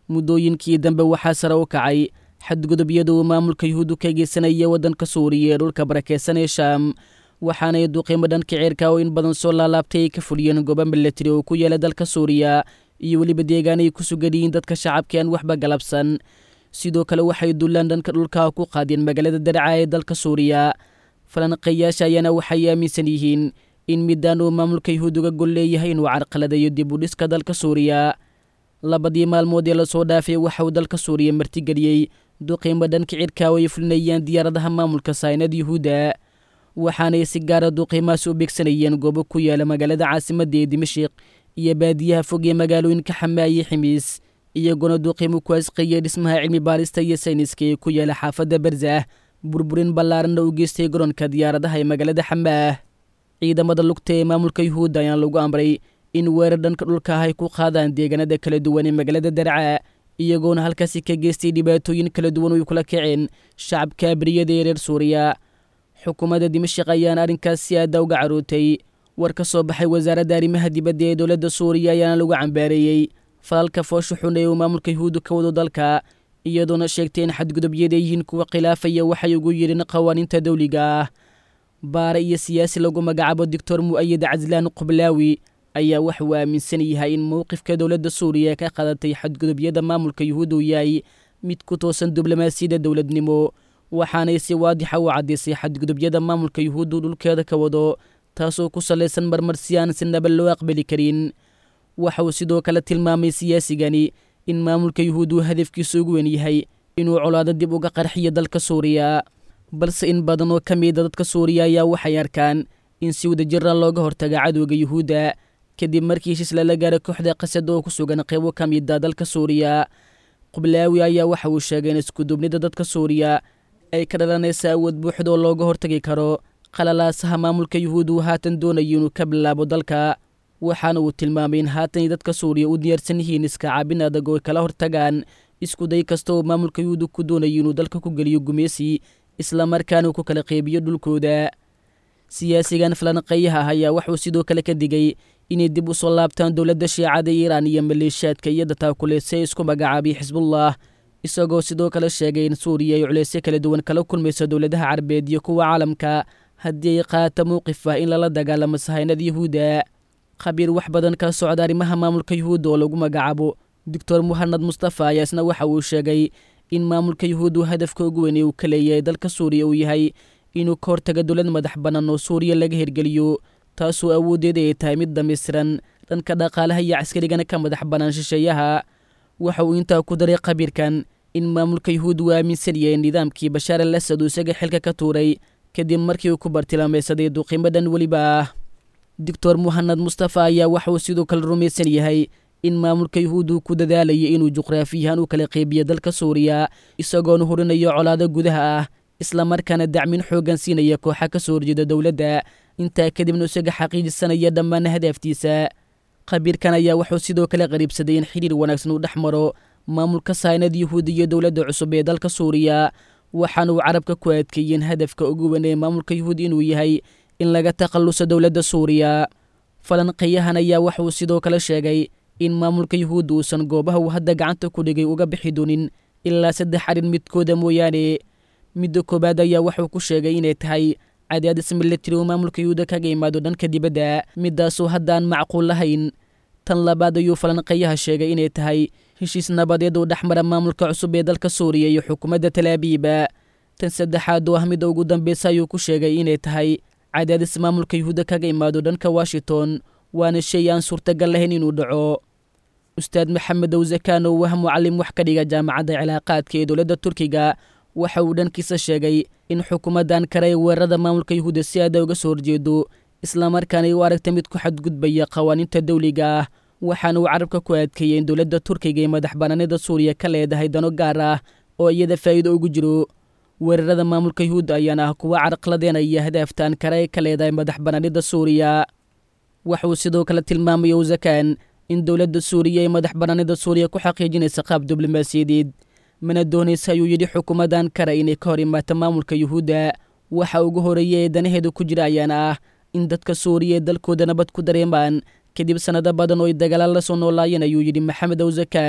muddooyinkii dambe waxaa sare u kacay xadgudubyada uu maamulka yuhuuddu ka geysanaya waddanka suuriya ee dhulka barakeysan ee shaam waxaanay duqiimo dhanka ceerka oo in badan soo laalaabtay ay ka fuliyeen goobo milatari oo ku yaala dalka suuriya iyo weliba deegaanay ku sugan yihiin dadka shacabka aan waxba galabsan sidoo kale waxay dullaan dhanka dhulka ku qaadeen magaalada daraca ee dalka suuriya falanqeeyaasha ayaana waxay aaminsan yihiin in midaan uu maamulka yuhuud uga gol leeyahay inuu carqaladayo dib u dhiska dalka suuriya labadii maalmood ee lasoo dhaafay waxa uu dalka suuriya martigeliyey duqiimo dhanka cirka oo ay fulinayaan diyaaradaha maamulka saynad yuhuudda waxaanay si gaara duqiimahaas u beegsanayeen goobo ku yaala magaalada caasimadda ee dimashiq iyo baadiyaha fog ee magaalooyinka xamaaye ximiis iyagoona duqiimo ku asqeeyay dhismaha cilmi baarista iyo sayniska ee ku yaala xaafadda barzah burburin ballaaranna u geystay garoonka diyaaradaha ee magaalada xamaah ciidamada lugta ee maamulka yuhuudda ayaana lagu amray in weerar dhanka dhulka ah ay ku qaadaan deegaanada kala duwan ee magaalada darca iyagoona halkaasi ka geystay dhibaatooyin kala duwan oo ay kula kaceen shacabka abriyada ee reer suuriya xukuumadda dimashik ayaana arrinkaas si aada uga carootay war ka soo baxay wasaaradda arrimaha dibadda ee dowladda suuriya ayaana lagu cambaareeyey falalka foosha xun ee uu maamulka yuhuudda ka wado dalka iyadoona sheegtay in xadgudubyada yihiin kuwa khilaafaya waxay ugu yidheen qawaaniinta dawliga ah baare iyo siyaasi lagu magacaabo doctor mu'ayid caslaan qublaawi ayaa waxa uu aaminsan yahay in mowqifka dowladda suuriya ka qadatay xadgudubyada maamulka yuhuudda uu yahay mid ku toosan diblomaasiyadda dowladnimo waxaanay si waadixa u caddaysay xadgudubyada maamulka yuhuuddu dhulkeeda ka wado taasoo ku salaysan marmar si aan si naba loo aqbali karin waxa uu sidoo kale tilmaamay siyaasigani in maamulka yuhuuddu hadafkiisu ugu wen yahay inuu colaado dib uga qarxiyo dalka suuriya balse in badan oo ka mida dadka suuriya ayaa waxay arkaan in si wadajira looga hortaga cadowga yuhuudda kadib markii heshiis lala gaara kooxda qasad oo ku sugan qaybo ka mida dalka suuriya qublaawi ayaa waxa uu sheegay in iskuduubnida dadka suuriya ay ka dhalanaysa awood buuxda oo looga hortagi karo qalalaasaha maamulka yuhuudda uu haatan doonayo inuu ka bilaabo dalka waxaana uu tilmaamay in haatan dadka suuriya u diyaarsan yihiin iska caabin adag oo ay kala hortagaan iskuday kasta oo maamulka yuhuudda ku doonayo inuu dalka ku geliyo gumeysi islamarkaana uu ku kala qeybiyo dhulkooda siyaasigan falanqeeyaha ah ayaa wuxuu sidoo kale ka digay inay dib u soo laabtaan dowladda shiicada iiraan iyo maleeshiyaadka iyada taakuleysay isku magacaabay xisbullah isagoo sidoo kale sheegay in suuriya ay culeysyo kala duwan kala kulmayso dowladaha carabeed iyo kuwa caalamka haddii ay qaata mowqif ah in lala dagaalamo sahaynada yuhuudda khabiir wax badan ka socda arrimaha maamulka yuhuudda oo lagu magacaabo doctor muhanad mustafa ayaa isna waxa uu sheegay in maamulka yuhuuddu hadafka ugu weyn ee uu ka leeyahay dalka suuriya uu yahay inuu ka hortaga dowlad madax bannaan oo suuriya laga hirgeliyo taasoo awooddeeda ay tahay mid dhammaystiran dhanka dhaqaalaha iyo caskarigana ka madax bannaan shisheeyaha waxa uu intaa ku daray khabiirkan in maamulka yuhuudda uu aaminsan yahay nidaamkii bashaar al asad uu isaga xilka ka tuuray kadib markii uu ku bartilmaamaysaday duqiimo dhan weliba ah doctor muhanad mustafa ayaa waxa uu sidoo kale rumaysan yahay in maamulka yuhuuddu ku dadaalaya inuu juqraafiyahaan u kala qeybiyo dalka suuriya isagoona horinayo colaado gudaha ah islamarkaana dacmin xooggan siinaya kooxa ka soo horjeeda dowladda intaa kadibna isaga xaqiijisanaya dhammaan hadaaftiisa khabiirkan ayaa wuxuu sidoo kale qariibsaday in xidhiir wanaagsan uu dhex maro maamulka saynad yuhuud iyo dowladda cusub ee dalka suuriya waxaana uu carabka ku adkeeyeen hadafka ugu weyn ee maamulka yuhuud inuu yahay in laga takhalluso dowladda suuriya falanqeeyahan ayaa waxauu sidoo kale sheegay in maamulka yuhuudda uusan goobaha uu hadda gacanta ku dhigay uga bixi doonin ilaa saddex arrin midkooda mooyaane midda koowaad ayaa wuxuu ku sheegay inay tahay cadaadis milatari uu maamulka yuhuudda kaga imaado dhanka dibadda midaasoo haddaan macquul lahayn tan labaad ayuu falanqeeyaha sheegay inay tahay heshiis nabadeed uu dhexmara maamulka cusub ee dalka suuriya iyo xukuumadda talaabiiba tan saddexaad oo ah midda ugu dambeysa ayuu ku sheegay inay tahay cadaadis maamulka yuhuudda kaga imaado dhanka washington waana shay aan suurtagal lahayn inuu dhaco ustaad maxamed owsakaan oo wah mucallim wax ka dhiga jaamacadda cilaaqaadka ee dowladda turkiga waxa uu dhankiisa sheegay in xukuumaddan kale ee weerarada maamulka yuhuudda si aada uga soo horjeedo islamarkaana ay u aragta mid ku xadgudbaya qawaaniinta dawliga ah waxaana uu carabka ku adkeeyey in dowladda turkiga ee madax bannaanida suuriya ka leedahay dano gaar ah oo iyada faa'iido ugu jiro weerarada maamulka yuhuudda ayaana ah kuwa carqladeenaya hadaaftaan kale ee ka leedahay madax bannaanida suuriya waxauu sidoo kale tilmaamay owsakaan in dowladda suuriya ee madax bannaanida suuriya ku xaqiijinaysa qaab diblomaasiyadeed mana doonaysa ayuu yidhi xukuumaddan kale inay ka hor imaato maamulka yuhuudda waxa ugu horeeya ee danaheedu ku jira ayaana ah in dadka suuriya ee dalkooda nabad ku dareemaan kadib sannado badan oo ay dagaala la soo noolaayeen ayuu yidhi maxamed owsakaan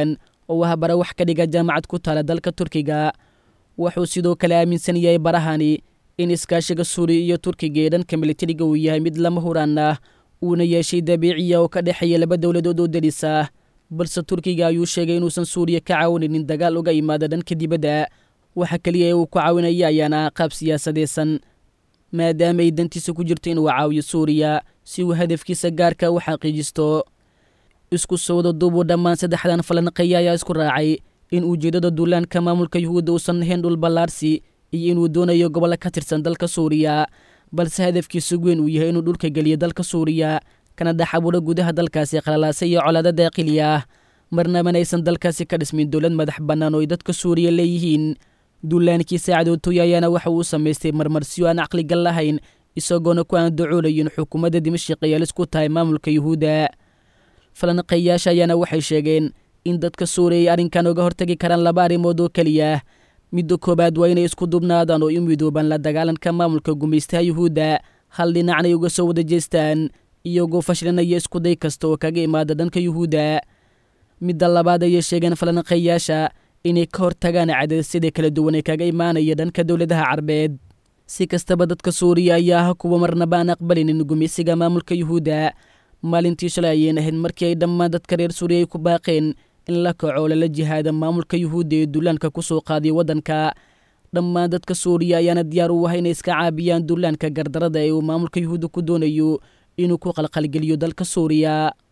oo ah bara wax ka dhiga jaamacad ku taala dalka turkiga wuxuu sidoo kale aaminsan yahay barahani in iskaashiga suuriya iyo turkiga ee dhanka militariga uu yahay mid lama huraan ah uuna yeeshay dabiiciya oo ka dhexeeya laba dowladood oo deris ah balse turkiga ayuu sheegay inuusan suuriya ka caawinaynin dagaal uga imaada dhanka dibadda waxa keliya ee uu ku caawinaya ayaana ah qaab siyaasadeysan maadaama ay dantiisa ku jirto inuu caawiyo suuriya si uu hadafkiisa gaarka u xaqiijisto isku sowda duubuu dhammaan saddexdan falanqeeya ayaa isku raacay in ujeeddada duulaanka maamulka yuhuudda uusan ahayn dhul ballaarsi iyo inuu doonayo gobollo ka tirsan dalka suuriya balse hadafkiisa weyn uu yahay inuu dhulka geliyo dalka suuriya kana dhex abuuro gudaha dalkaasi qalalaasa iyo colaado daaqili ah marnabana aysan dalkaasi ka dhismin dowlad madax bannaan oo ay dadka suuriya leeyihiin duulaankii saacadootoy ayaana waxa uu samaystay marmarsiyo aan caqligal lahayn isagoona ku aan dacoolayin xukuumadda dimashik ay alisku tahay maamulka yuhuudda falanqeeyaasha ayaana waxay sheegeen in dadka suuriya ay arrinkan uga hortagi karaan laba arrimood oo keliya midda koowaad waa inay isku dubnaadaan oo u midoobaan la dagaalanka maamulka gumaystaha yuhuudda hal dhinacnay uga soo wada jeestaan iyagoo fashlinaya iskuday kasta oo kaga imaada dhanka yuhuudda midda labaad ayay sheegeen falanqeeyaasha inay ka hortagaan cadadasyada kala duwan ee kaga imaanaya dhanka dowladaha carbeed si kastaba dadka suuriya ayaa ah kuwa marnaba aan aqbalinin gumaysiga maamulka yuhuudda maalintii shalay ayeen ahayd markii ay dhammaan dadka reer suuriya ay ku baaqeen in la kaco lala jihaada maamulka yuhuudda ee duulaanka ku soo qaadiya waddanka dhammaan dadka suuriya ayaana diyaar u ahay inay iska caabiyaan duulaanka gardarada ee uu maamulka yuhuudda ku doonayo inuu ku qalqalgeliyo dalka suuriya